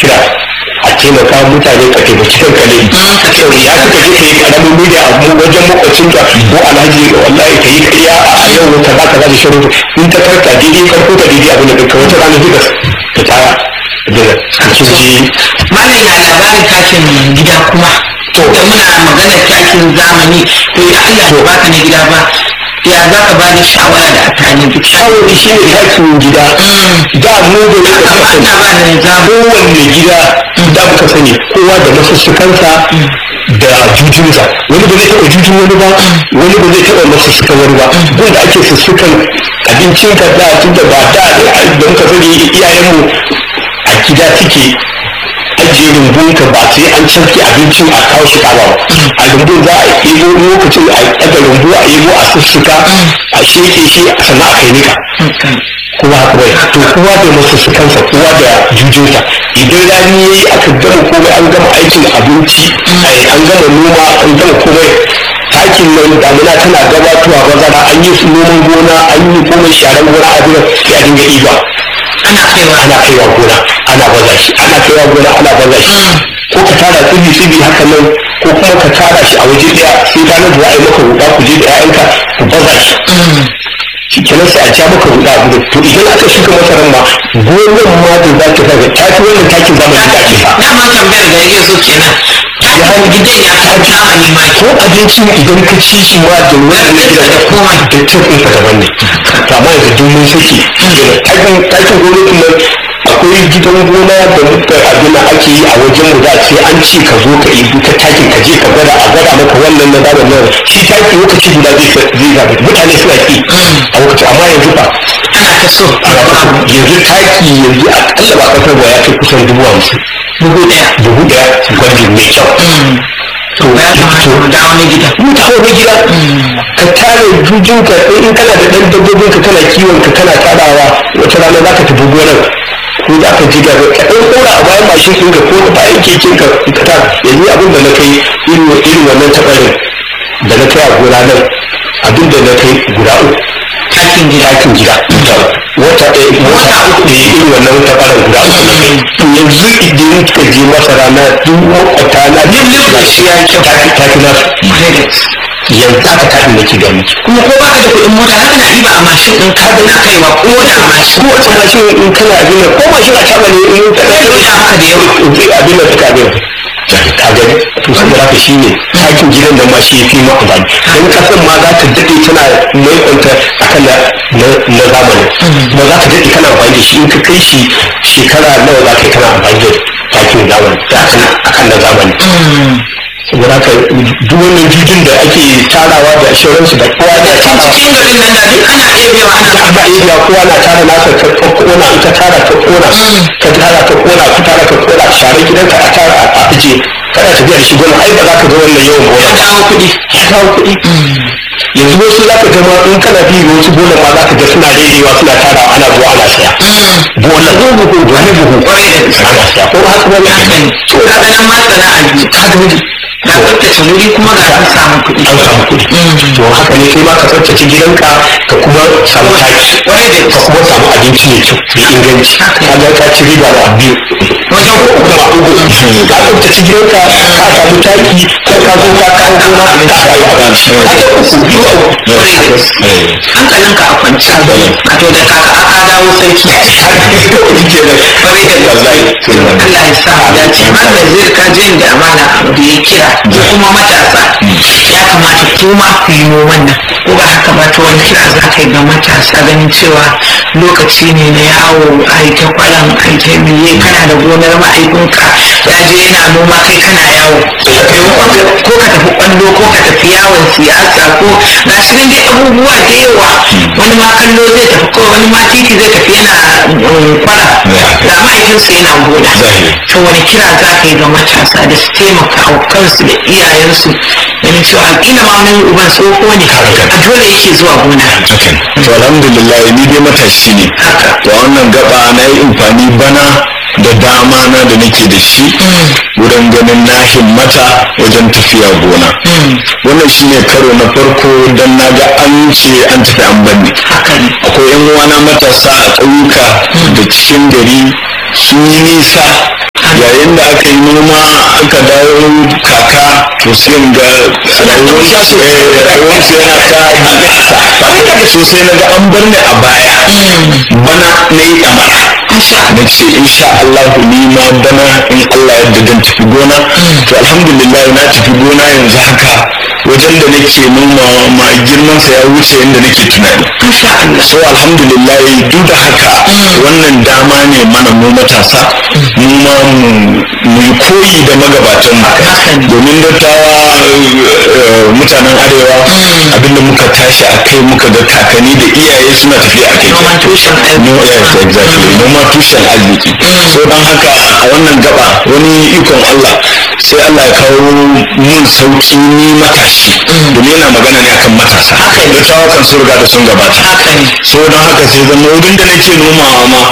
kira a taimaka mutane ka taimaki kanka ne sau ya suka je ka yi karamin media a wajen makwacinka ko alhaji wallahi ka yi karya a yau ka za ka za da shirin in ta karka daidai karko ka daidai abin da ka wata rana duka ka tara da soji malam ya labarin takin gida kuma to da muna magana takin zamani to ya Allah ya baka na gida ba ya za ka ba da shawara da amfani duk shawarwari shi ne takin gida da mu da ya amma ina ba da zabo kowanne gida da muka sani kowa da masussukansa da jujunsa wani ba zai taɓa jujun wani ba wani ba zai taɓa masussukan wani ba gun da ake sussukan abincin ka da tun da ba da da muka sani iyayenmu a gida suke ajiye rumbun ka ba sai an canke abincin a kawo shi kaba ba a rumbun za a ɗebo lokacin a ɗaga rumbu a ɗebo a sussuka a sheke shi sannan a kai nika kowa haka bai to kowa da masussukansa kowa da jujunsa idan rani ya yi aka gama komai an gama aikin abinci ai, an gama noma an gama komai takin nan damuna tana gabatowa bazara an yi su noman gona an yi komai sharan gona a duniya sai a dinga ɗiba ana kaiwa ana kaiwa gona ana baza shi ana kaiwa gona ana baza shi ko ka tara tsibi tsibi haka nan ko kuma ka tara shi a waje daya sai ranar da za a yi maka huda ku je da 'ya'yanka ku baza shi shi kenan sai a ja maka huda abu to idan aka shuka masaran ma gonan ma da za ta kaga ta fi wannan takin zamani da ake sa dama tambayar da yake so kenan takin gidan ya fi zamani ma ko abincin idan ka ci shi ma da wannan na gida da koma da tafin ka daban ne to amma yanzu duk mun saki takin takin gonakin nan akwai gidan gona da muka abin da ake yi a wajen mu da sai an ce ka zo ka yi ta takin ka je ka gwada a gwada maka wannan na zaɓen nan shi taki lokaci guda zai zai zaɓe mutane suna ki a lokaci amma yanzu fa ana ta so yanzu taki yanzu a ƙalla ba ƙasar ba ya kai kusan dubu hamsin dubu ɗaya dubu ɗaya gwajin mai kyau to ya kamata mu dawo na gida mutane na gida ka tare jujinka in kana da ɗan dabbobin ka kana kiwon ka kana tarawa wata rana za ka tafi gonar ko za ka ji gaba ka ɗan ɗora a bayan mashin ɗinka ko a bayan keken ka ka tara yanzu abin da na kai irin irin wannan taɓarin da na kai a gona nan abin da na kai guda uku takin gida ɗakin gida wata ɗaya wata uku da irin wannan taɓarin guda uku na kai to yanzu idan ka je masara na duk makwata na duk da shi ya yi kyau tafi tafi nasu yanzu aka tafi nake ga miki kuma ko baka da kuɗin mota haka na ɗiba a mashin ɗin ka na kaiwa ko da a mashin ko wace mashin in kana abin nan ko mashin a taba ne in ka Zai wuce haka da yawa. in zai abin nan suka abin ka gani to saboda haka shine takin gidan da ma shi yafi ma amfani dan kasan ma za ta dade tana mai kwanta akan na na zamani ba za ta dade kana amfani da shi in ka kai shi shekara nawa za ka yi kana amfani da takin zamani akan akan na zamani saboda haka duk wannan jujin da ake tarawa da assurance da kowa da can tarawa cikin garin nan da duk ana ɗebewa ana ana iya kowa na tara nasa ta kona in ka tara ta kona ka tara ta kona ka tara ta kona share gidanka a tara a aje kana tafiya da shi gona ai ba za ka ga wannan yawan gona ya dawo kuɗi ya kawo kuɗi yanzu wasu za ka ga ma in kana bi wasu gonan ma za ka ga suna daidaiwa suna tara ana zuwa ana saya bola buhu buhu wani buhu Kwarai da gaske. ana saya ko haka ba haka ne to ka ga nan ma sana'a biyu ka ga wani ga tsaftace wuri kuma ga an samu kuɗi an samu kuɗi to haka ne kai ma ka tsaftace gidanka ka kuma samu taki Kwarai da ka gaske. kuma samu abinci mai kyau mai inganci Haka. ka ga ka ci riba da biyu wajen uku kuma uku ka tsaftace gidanka ka samu taki ko ka zo ka kawo gona ka rayu abinci ka ga uku biyu a uku Kwarai da gaske. hankalinka a kwance wato da kaka aka dawo sarki Kwarai da gaske. Allah ya sa mu dace malam zai ka je da amana abu da ya kira ko kuma matasa ya kamata kuma ku yi noman nan ko ba haka ba to wani kira za ka yi ga matasa ganin cewa lokaci ne na yawo a yi ta kwalan a yi ta miye kana da gonar ma'aikunka ya je yana noma kai kana yawo maimakon ka- ko ka tafi kwallo ko ka tafi yawon siyasa ko ga shi nan dai abubuwa da yawa wani ma kallo zai tafi ko wani ma titi zai tafi yana um, kwara ga mahaifinsa yana gona to wani kira za ka yi ga matasa da su taimaka wa kansu da iyayensu ganin cewa alƙila ma wani uban tsoho ne a dole yake zuwa gona to alhamdulillah ni dai matashi ne to a wannan gaba na yi amfani bana da dama na da nake da shi wurin ganin na himmata wajen tafiya gona wannan shine karo na farko don na ga an ce an tafi an banne haka ne akwai yan uwana matasa a ƙauyuka da cikin gari sun yi nisa kaka to sai in ga rayuwarsu eh, rayuwarsu yana ta nesa so sai na ga an bar ni a baya bana na yi ɗamara na ce insha Allah ni ma bana in Allah yadda zan tafi gona to alhamdulillah na tafi gona yanzu haka wajen da nake nomawa ma girman sa ya wuce yadda nake tunani so alhamdulillah duk da haka wannan dama ne mana mu matasa mu ma mu mu yi koyi da magabatan mu domin dattawa eh, mutanen arewa abinda muka tashi a kai muka ga kakanni da iyaye suna tafiya a kai Noman tushen arziki. No, yes, exactly noma tushen arziki so don haka a wannan gaba wani ikon Allah sai Allah ya kawo mun sauki ni matashi domin yana magana ne akan matasa dattawa kan sun riga da sun gabata so don haka sai zama wurin da nake nomawa ma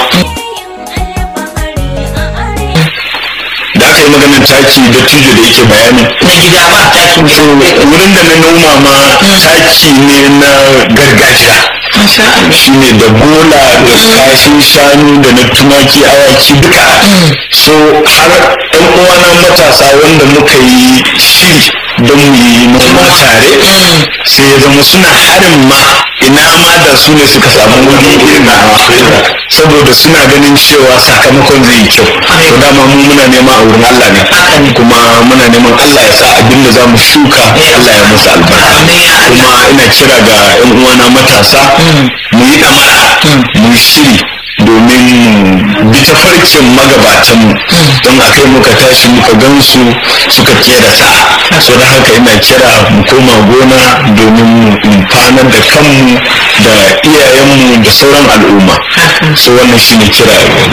da aka yi maganin taki da tijo da yake bayani na gida ba takin so wurin da na noma ma taki ne na gargajiya Masha Allah. shi ne da bola da kashin shanu da na tumaki awaki duka so har ɗan uwana matasa wanda muka yi shiri don mu yi noma tare sai ya zama suna harin ma ina ma da su ne suka samu wuri irin nawa saboda suna ganin cewa sakamakon zai yi kyau to dama mu muna nema a wurin Allah ne kuma muna neman Allah ya sa abin da za mu shuka Allah ya musu albarka kuma ina kira ga 'yan uwana matasa mu yi damara mu yi shiri domin mu bi tafarkin magabatanmu don a kai muka tashi muka gansu suka kera sa so da haka ina kira mu koma gona domin mu amfanar da kanmu da iyayenmu da sauran al'umma so wannan shine kira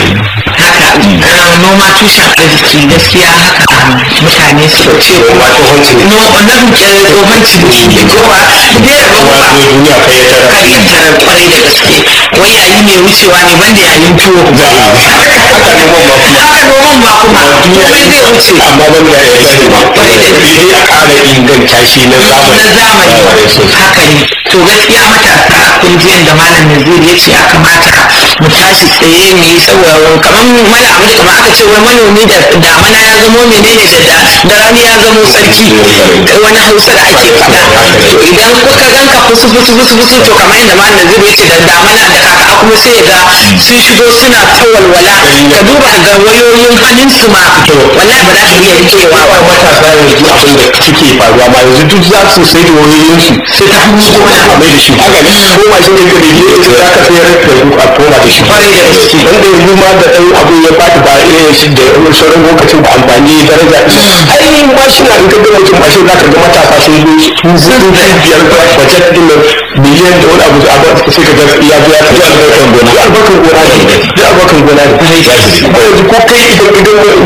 haka ah, noma tushen arziki gaskiya haka ah, mutane su ce Noma tsohon ciniki. noma na eh, tsohon ciniki ko ba dai da ba wato duniya kai ya tara karyantar kwarai da gaske wai yayi mai wucewa ne banda yayin tuwo haka noman ma kuma haka noman ba kuma komai zai wuce amma ban da ya yi ba Kwarai da gaske. sai a ƙara inganta shi na zamani na zamani haka ne to gaskiya matasa kun ji yadda malam nazir ya ce ya kamata mu tashi tsaye mu yi saboda kamar mana abu da kamar aka ce wai manomi da damana ya zamo menene da da da rani ya zamo sarki wani hausa da ake faɗa to idan kuka ganka fusu fusu fusu fusu to kamar yadda malam nazir ya ce da damana da kaka kuma sai ga sun shigo suna ta walwala ka duba ga wayoyin hannunsu ma wallahi ba za ka iya rikewa ba matasa yanzu abin da suke faruwa ma yanzu duk za su sai da wayoyinsu sai ta hannun gona a mai da shi haka ne ko ma shi ne ka da ke za ka sayar da su a koma da shi Kwarai da gaske. wanda yanzu ma da ɗan abu ya bata ba irin shi da sauran lokacin da amfani daraja ai mashina in ka gama mutum mashin za ka ga matasa sun zo su sun da biyar bajet din nan miliyan da wani abu a ba sai ka ga ya biya ta albarkan gona albarkan gona ne ya albarkan gona ne ko yanzu ko kai idan idan